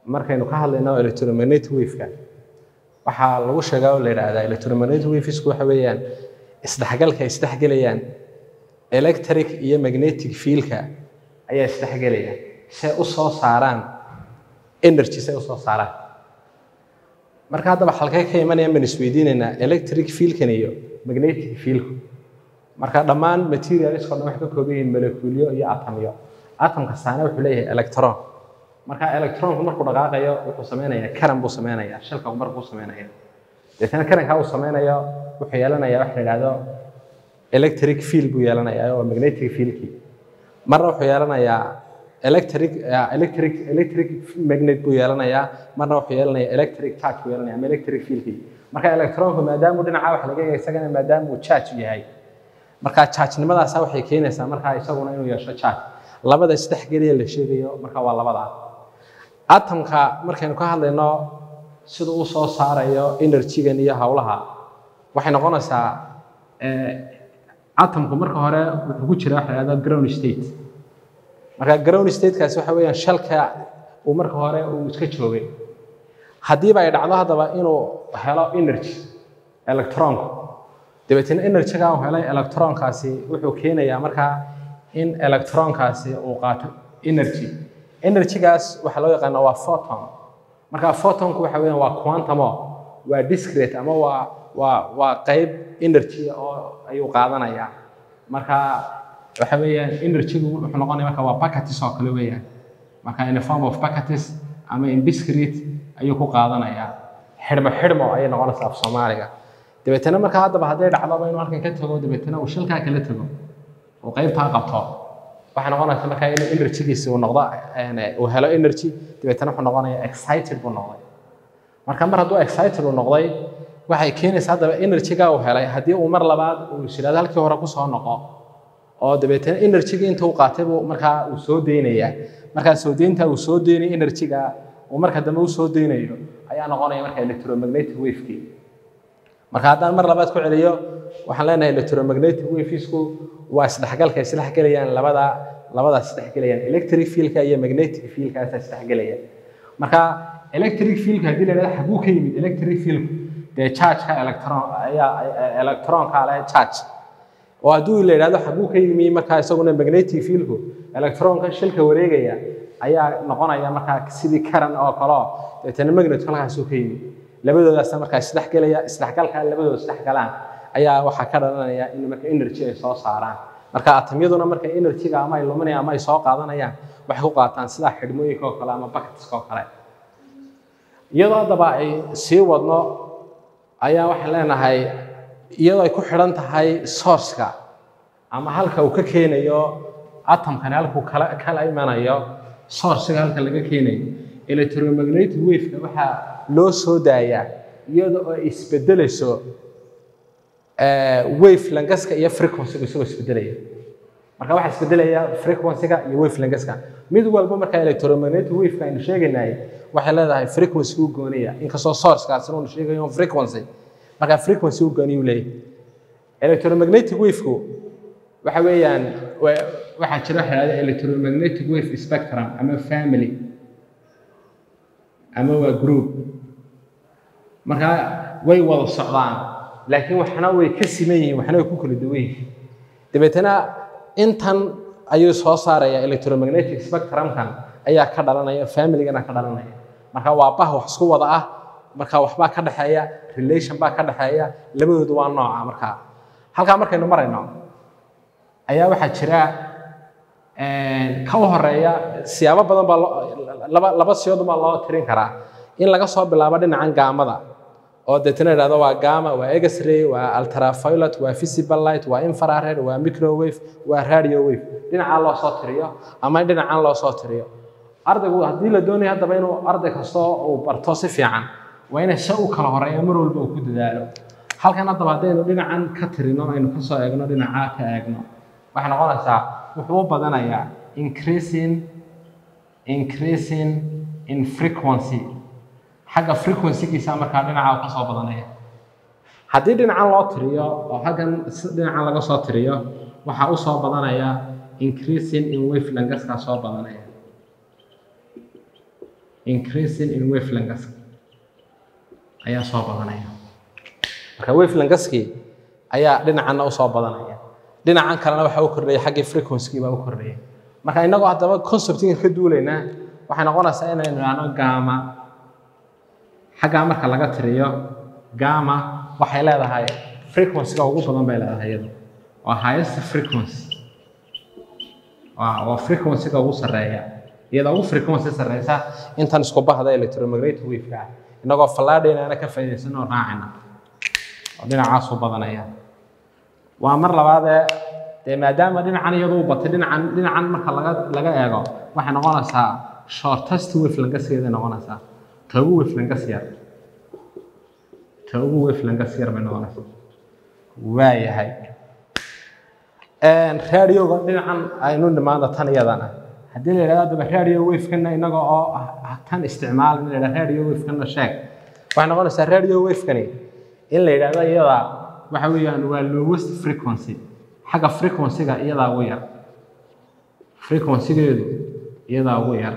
markaynu ka hadlayno electromagnetic waveka waxaa lagu sheegaa oo la yidhaahdaa electromagnetic wavesku waxa weeyaan isdhexgalka ay isdhexgelayaan electric iyo magnetic fieldka ayaa isdhexgelaya si ay u soo saaraan energy si ay u soo saaraan marka haddaba halkee ka imanayaan baan isweydiinaynaa electric fieldkan iyo magnetic fieldku marka dhammaan materialskao dhan waxay ka kooban yihiin molecuulyo iyo atomyo atom kastaana wuxuu leeyahay electron marka electronku markuu dhaqaaqayo wuxuu samaynayaa karan buu samaynayaa shilka markuu samaynaya deetana karankaa uu samaynayo wuxuu yeelanayaa waxa la yidhahdo electric field buu yeelanayaa oo magnetic fieldkii marna wuxuu yeelanayaa electric electric electric magnet buu yeelanayaa marna wuxuu yeelanayaa electric charge buu yeelanaya ama electric fieldkii marka electronku maadaamuu dhinaca wax laga yahay isagana maadaama uu charge yahay marka charge-nimadaasa waxay keenaysaa markaa isaguna inuu yeesho charge labada isdhexgeliya la sheegayo marka waa labada atomka markaynu ka hadlayno siduu u soo saarayo energy-gan iyo howlaha waxay noqonaysaa atomku marka hore wuxuu ku jira waxa la yhahdo ground state marka ground statekaasi waxa weeyaan shalka uu marka hore uu iska joogay haddiiba ay dhacdo haddaba inuu helo energy electronku dabeetna energy-ga uu helay electronkaasi wuxuu keenayaa markaa in electronkaasi uu qaato energy energy-gaas waxaa loo yaqaana waa photon marka photonku waxa weeyaan waa quantumo waa discrete ama waa waa waa qayb energy oo ayuu qaadanayaa marka waxa weeyaan energy-gu wuxuu noqonaya marka waa packages oo kale weeyaan marka in a form of packages ama in discrete ayuu ku qaadanayaa xidhmo xidhmo ayay noqonaysaa af soomaaliga dabeetana marka haddaba hadday dhacdoba inuu halkan ka tago dabeetana uu shilkaa kala tago uu qaybtaa qabto waxay noqonaysa markaa inuu energy-giisi uu noqdo uu helo energy dabeetana wuxuu noqonaya excited buu noqday marka mar hadduu excited uu noqday waxay keenaysaa haddaba energy-ga uu helay haddii uu mar labaad uu shiraado halkii hore kusoo noqo oo dabeetana energy-ga inta uu qaatay buu markaa uu soo deynayaa markaa soo deynta uu soo deynay energy-ga uu marka dambe u soo deynayo ayaa noqonaya marka electromagnetic wave-kii marka haddaan mar labaad ku celiyo waxaan leenahay electromagnetic wavesku waa isdhexgalka isdhexgelayaan labada labadaas isdhexgelayaan electric fieldka iyo magnetic fieldkaas isdhexgelaya marka electric fieldka haddii la yidhahdo xaguu ka yimid electric fieldku dee charge-ka electron ayaa electronka leh charge oo hadduu la yidhahdo xaguu ka yimi markaa isaguna magnetic fieldku electronka shilka wareegaya ayaa noqonaya markaa sidii karan oo kaleo deetana magnet halkaasuu ka yimi labadoodaasna markaa isdhexgelaya isdhexgalka labadooda isdhexgalaan ayaa waxaa ka dhalanaya in marka energy ay soo saaraan marka atomyaduna marka energy-ga ama ay luminayaan ama ay soo qaadanayaan waxay ku qaataan sida xidhmooyinka oo kale ama bucketska oo kale iyadoo haddaba ay sii wadno ayaa waxaan leenahay iyadoo ay ku xidhan tahay sourceka ama halka uu ka keenayo atomkani halkuu kala kala imanayo sourcega halka laga keenayo electromagnetic wave-ka waxaa loo soo daayaa iyada oo ay isbedelayso wave langaska iyo frequency-ga isagoo isbedelaya marka waxaa isbedelaya frequency-ga iyo wave langaska mid walba marka electromagnetic wave-ka aynu sheegaynay waxay leedahay frequency u gooniya inkastoo source-kaasina uu sheegayo frequency marka frequency u gooniya uu leeyahay electromagnetic wave-ku waxa weeyaan waxaa jira waxa yidhahda electromagnetic wave spectrum ama family ama waa group marka way wada socdaan laakiin waxna way ka siman yihiin waxna way ku kala duwan yihiin dabeetana intan ayuu soo saaraya electromagnetic spectrumkan ayaa ka dhalanaya familygana ka dhalanaya marka waa bah wax isku wada ah marka waxbaa ka dhexeeya relation baa ka dhexeeya labadoodu waa nooca marka halkaa markaynu marayno ayaa waxaa jira ka u horeeya siyaabo badan baa laba laba siyood baa loo tirin karaa in laga soo bilaabo dhinacan gaamada oo deetana idhahdo waa gama waa x-ray waa ultraviolet waa visible light waa infrared waa microwave waa radio wave dhinacaa loo soo tiriyo ama dhinacan loo soo tiriyo ardaygu haddii la doonayo haddaba inuu arday kastoo uu barto si fiican waa inay se u kala horeeya mar walba uu ku dadaalo halkan haddaba haddaynu dhinacan ka tirino aynu kasoo eegno dhinacaa ka eegno waxay noqonaysaa wuxuu u badanayaa increasing increasing in frequency xagga frequency-giisa markaa dhinaca ka soo badanaya haddii dhinacan loo tiriyo oo halkan dhinacan laga soo tiriyo waxaa u soo badanaya increasing in wave langaskaa soo badanaya increasing in wavelengths ayaa soo badanaya marka wavelengthskii ayaa dhinacanna usoo badanaya dhinacan kalena waxaa u kordhaya xaggii frequency baa u kordhaya marka innagoo haddaba conceptinga ka duulaynaa waxay noqonaysaa inaynu idhaahno gama xaggaa marka laga tiriyo gama waxay leedahay frequencyga ugu badan bay leedahay iyadu waa highest frequency waa waa frequencyga ugu sarreeya iyada ugu frequency sarreysa intan isku bahda electromagnetic wave-ka ah innagoo fallaadhaynaana ka faa'iidaysan oo raacina oo dhinacaasuu badanaya waa mar labaadee dee maadaama dhinacan iyadu u batay dhinacan dhinacan marka laga laga eego waxay noqonaysaa shortest wavelengthskeeday noqonaysaa ta ugu wavelengths yar ta ugu wavelengths yar bay noqonaysaa waayahay radioga dhinacan aynu nimaano tan iyadana haddii la yidhahdo adaba radio wavekana inaga oo tan isticmaalin la yidhahdo radio wavekana sheeg waxay noqonaysaa radio wavekani in la yidhahdo iyada waxa weeyaan waa lowest frequency xagga frequencyga iyadaa ugu yar frequencygeedu iyadaa ugu yar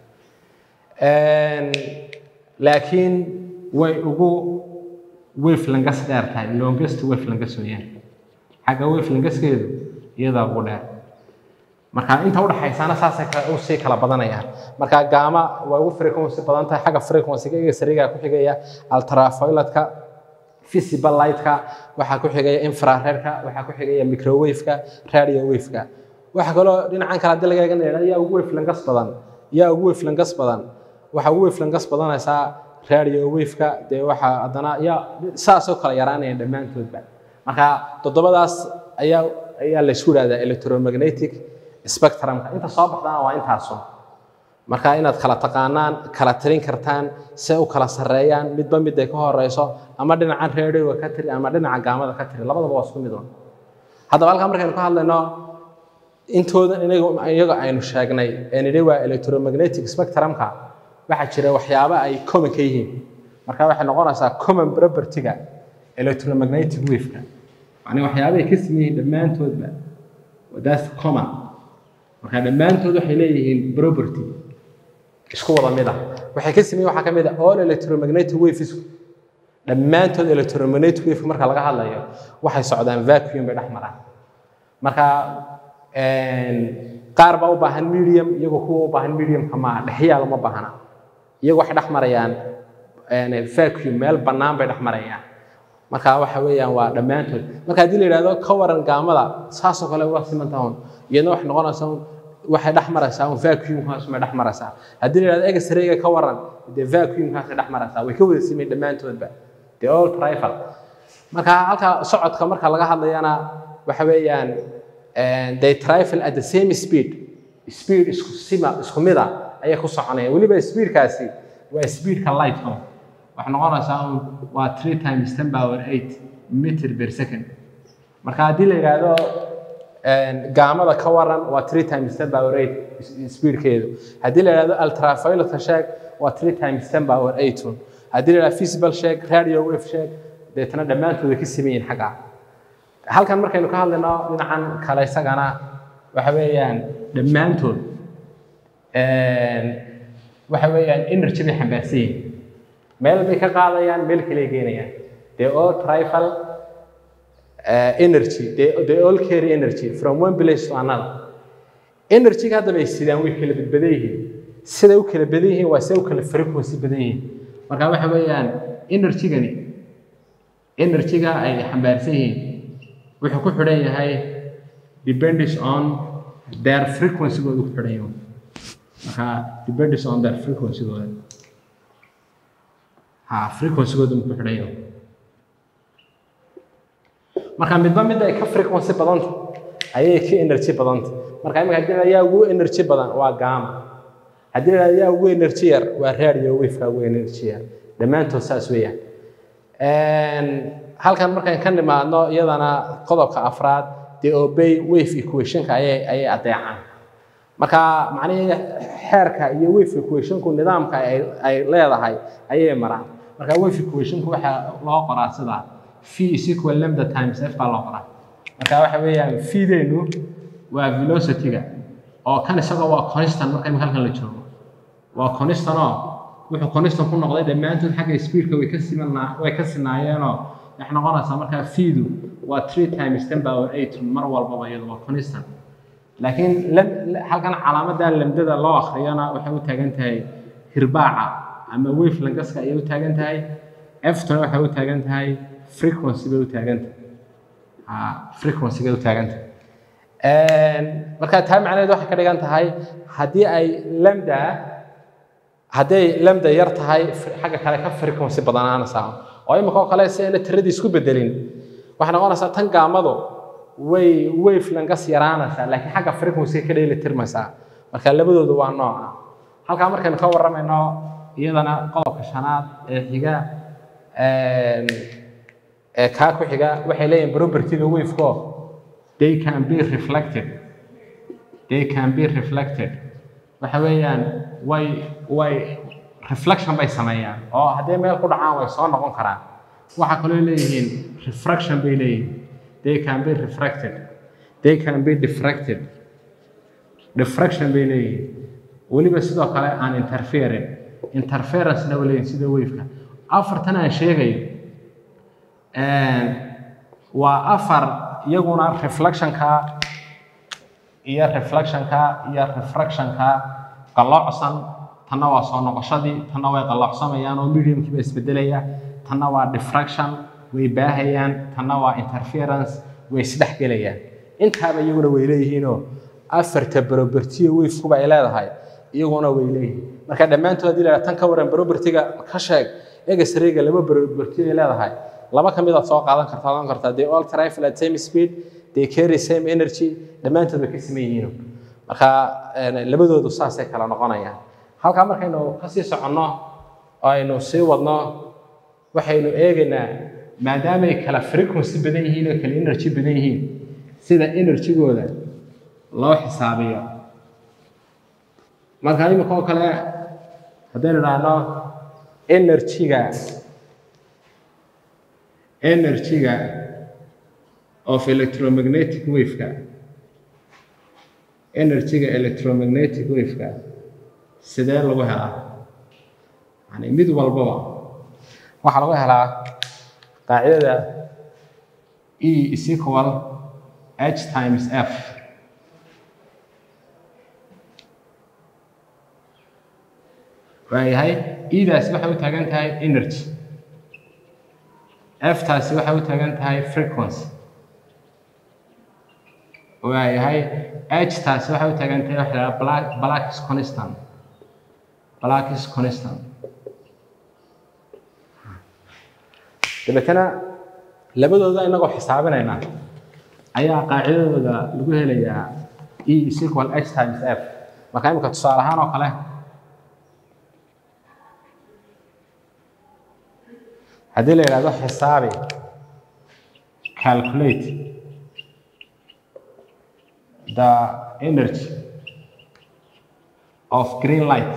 laakiin way ugu wavelengths dheer tahay longest wavelengths weeyaan xagga wavelengthskeedu iyadaa ugu dheer marka inta udhaxaysana saasay usii kala badanayaan marka gaama way ugu frequency badan tahay xagga frequencyga iga sariga ku xigaya ultravioletka visible lightka waxaa ku xigaya infraredka waxaa ku xigaya microwaveka radio waveka waxa kaloo dhinacan kale haddii laga eeganaya yaa ugu wavelengths badan yaa ugu wavelengths badan waxaa ugu wavelengths badanaysaa radio waveka dee waxaa haddana yaa saasoo kala yaraanaya dhammaantoodba marka toddobadaas ayaa ayaa la isku yidhahdaa electromagnetic spectrumka inta soo baxdana waa intaasun marka inaad kala taqaanaan kala tirin kartaan se u kala sarreeyaan midba mid ay ka horeyso ama dhinacan radioga ka tiri ama dhinaca gaamada ka tiri labadaba waa isku mid un haddaba halkaa markaynu ka hadlayno intooda iyaga aynu sheegnay ee nidhi waa electromagnetic spectrumka waxaa jira waxyaabo ay common ka yihiin marka waxay noqonaysaa common propertyga electromagnetic waveka yani waxyaabahay ka siman yihiin dhammaantoodba that's common marka dhammaantood waxay leeyihiin property isku wada mid ah waxay ka siman waxaa ka mid ah all electromagnetic waves dhammaantood electromagnetic wave marka laga hadlayo waxay socdaan vacuum bay dhex maraan marka qaar baa u baahan medium iyagoo kuwa u baahan mediumka ma dhexyaal uma baahna iyagu waxay dhex marayaan vacuum meel bannaan bay dhex marayaan marka waxa weeyaan waa dhammaantood marka haddii la yidhahdo ka waran gaamada saasoo kale uga siman tahun iyadna waxay noqonaysaa waxay dhex maraysaa un vacuumkaas may dhex maraysaa haddii la yidhahdo egasrayga ka waran dee vacuumkaasay dhex maraysaa way ka wada simayn dhammaantoodba dee all trifle marka halka socodka marka laga hadlayana waxa weeyaan they trifle at the same speed speed isku sima isku mid ah ayay ku soconayaan weliba speedkaasi waa speedka lightka waxay noqonaysaa un waa three times ten power eight meter per second marka haddii la yidhaahdo gaamada ka waran waa three times ten power eight speedkeedu haddii la yidhahdo ultravioletka sheeg waa three times ten power eight un haddii la yidhahdo visible sheeg radio wave sheeg deetana dhammaantooda ka siman yihin xagga halkan markaynu ka hadlayno dhinacan kale isagana waxa weeyaan dhammaantood waxa weeyaan energy bay xambaarsan yihin meel bay ka qaadayaan meel kale geenayaan they all trifle uh, energy they, they all carry energy from one place to another energy-ga haddaba ay sidaan way kala badbadan yihiin siday u kala badan yihiin waa siday u kala frequency badan yihiin marka waxa weeyaan energy-gani energy-ga ay xambaarsan yihiin wuxuu ku xidhan yahay depends on their frequency-gooda ku xidhan yahay marka depends on their frequency-gooda ha frequency-gooda ku xidhan yahay marka midba midda ay ka frequency badanta ayay ka energy badanta marka imika haddii la yaa ugu energy badan waa gamma haddii la yaa ugu energy yar waa radio wave-ka ugu energy yar dhammaantood saas weeyaan halkan markaan ka nimaadno iyadana qodobka afraad dee obey wave equationka ayay ayay adeecaan marka macnihii xeerka iyo wave equationku nidaamka ay ay leedahay ayay maraan marka wave equationku waxaa loo qoraa sidaa v is equal lambda times f baa loo qoraa marka waxa weeyaan v-deenu waa velocity-ga oo kan isagoo waa constant marka imika halkan la joogo waa constant oo wuxuu constant ku noqday dhammaantood xagga speedka way ka simanaa way ka sinaayeenoo waxay noqonaysaa markaa fiidu waa three times ten power eight mar walbaba iyadu waa constant laakiin halkan calaamadan lamdada loo akhriyana waxay u taagan tahay hirbaaca ama wave langaska ayay u taagan tahay eftona waxay u taagan tahay frequency bay u taagan tahay frequency bay u taagan tahay marka taa macnaheed waxay ka dhigan tahay haddii ay lambda hadday lambda yar tahay xagga kale ka frequency badanaanaysaa oo imika oo kale si ayna tiradii isku bedelin waxay noqonaysaa tan gaamadu way wave langas yaraanaysaa laakiin xagga frequency ka dheeli tirmaysaa marka labadoodu waa nooca halkaa markaynu ka warramayno iyadana qodobka shanaad ee xiga ee kaa ku xiga waxay leeyihin propertyga waveko they can be reflected they can be reflected waxa weeyaan way way reflection bay sameeyaan oo hadday meel ku dhacaan way soo noqon karaan waxaa kaloo leeyihiin refraction bay leeyihiin they can be refracted they can be diffracted diffraction bay leeyihiin weliba sidoo kale aan interfering interferencena way leeyihin sida waveka afartan aan sheegayo waa afar iyaguna reflectionka iyo reflectionka iyo refractionka qalloocsan tanna waa soo noqoshadii tanna way qalloocsamayaan oo mediumkii baa isbedelaya tanna waa diffraction way baahayaan tanna waa interference way isdhex gelayaan intaaba iyaguna way leeyihiinoo afarta propertiyo wavekuba ay leedahay iyaguna way leeyihiin marka dhammaantood haddii la tan ka waran propertiga ka sheeg egesrega laba property ay leedahay laba ka mid aad soo qaadan kartaa odan kartaa they all travel at same speed they carry same energy dhammaantood way ka siman yihiin marka labadoodu saasay kala noqonayaan halkaa markaynu kasii soconno oo aynu sii wadno waxaynu eegaynaa maadaama ay kala frequency badan yihiin oo kala energy badan yihiin sida energygooda loo xisaabiyo marka imika oo kale haddaynu idhaahno energyga energyga of electromagnetic waveka energyga electromagnetic waveka sidee lagu helaa yani mid walbaba waxaa lagu helaa qaacidada e is equal h times f waayahay edaasi waxay u taagan tahay energy f taasi waxay u taagan tahay frequency waayahay h taasi waxay u taagan tahay waxa la black black is constant black is constant dabeetana labadooda inagoo xisaabinaynaa ayaa qaacidadooda lagu helayaa e is equal h times f marka imika tusaale ahaan oo kale haddii la yidhahdo xisaabi calculate the energy of green light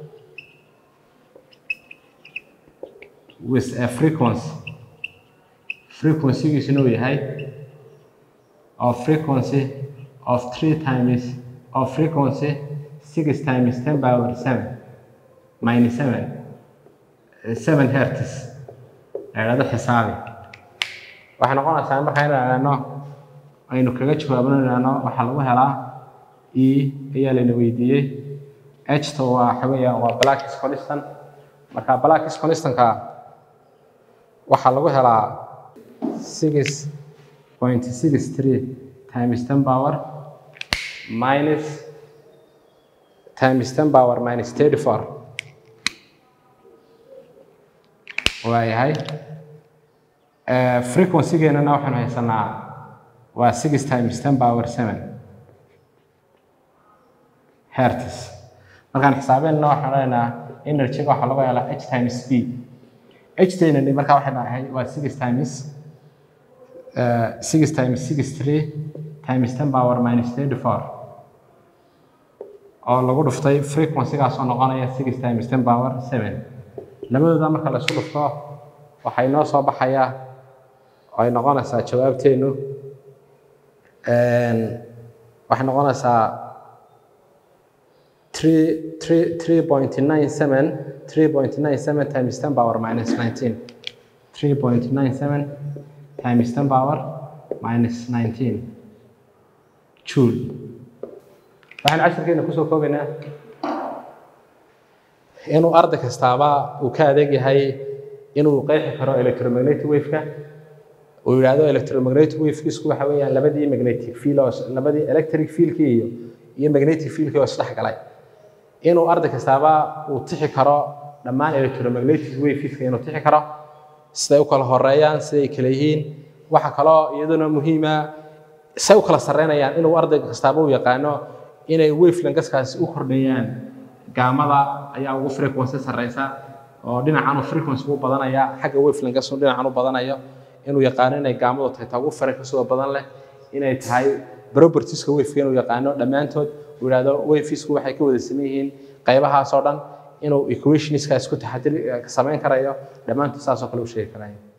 with a frequency frequencygiisuna uu yahay of frequency of three times of frequency six times ten power seven minus seven seven hertz idhahdo xisaabi waxay noqonaysaa markaa inu idhaahno aynu kaga jawaabno idhaahno waxaa lagu helaa e ayaa layna weydiiyey hta waa waxa weeyaan waa blackis constant marka blackis constantka waxaa lagu helaa six point six three times ten power minus times ten power minus thirty four waayahay frequencygeenana waxaanu haysanaa waa six times ten power seven hertz markaan xisaabeenna waxaan odhanaynaa energyga waxaa lagu helaa h times b h taynani markaa waxay dhahay waa six times six times six three times ten power minus thirty four oo lagu dhuftay frequencygaasoo noqonaya six times ten power seven labadooda marka la isku dhufto waxay noo soo baxayaa oo ay noqonaysaa jawaabteennu waxay noqonaysaa three three three point nine seven 3.97 times 10 power minus 19 3.97 times 10 power minus 19 joule waxaan casharkeena kusoo koobaynaa inuu arday kastaaba uu ka adeeg yahay inuu qeexi karo electromagnetic wave-ka uu yidhaahdo electromagnetic wave-kiisku waxa weeyaan labadii magnetic field oo labadii electric field-kii iyo iyo magnetic field-kii oo isdhex galay inuu arday kastaaba uu tixi karo dhammaan electromagnetic waveska inuu tixi karo siday u kala horeeyaan siday kala yihiin waxa kaloo iyaduna muhiima say u kala sarreynayaan inuu arday kastaaba u yaqaano inay wavelangaskaasi u kordhayaan gaamada ayaa ugu frequency sarreysa oo dhinacan uu frequency u badanaya xagga wavelangas dhinacan u badanayo inuu yaqaano inay gaamadu tahay taa ugu frequency badan leh inay tahay propertieska waveka inuu yaqaano dhammaantood uu yidhahdo wavesku waxay ka wada saman yihiin qaybahaas oo dhan inuu equationskaas ku taxadir samayn karayo dhammaantood saas oo kale u sheegi karayo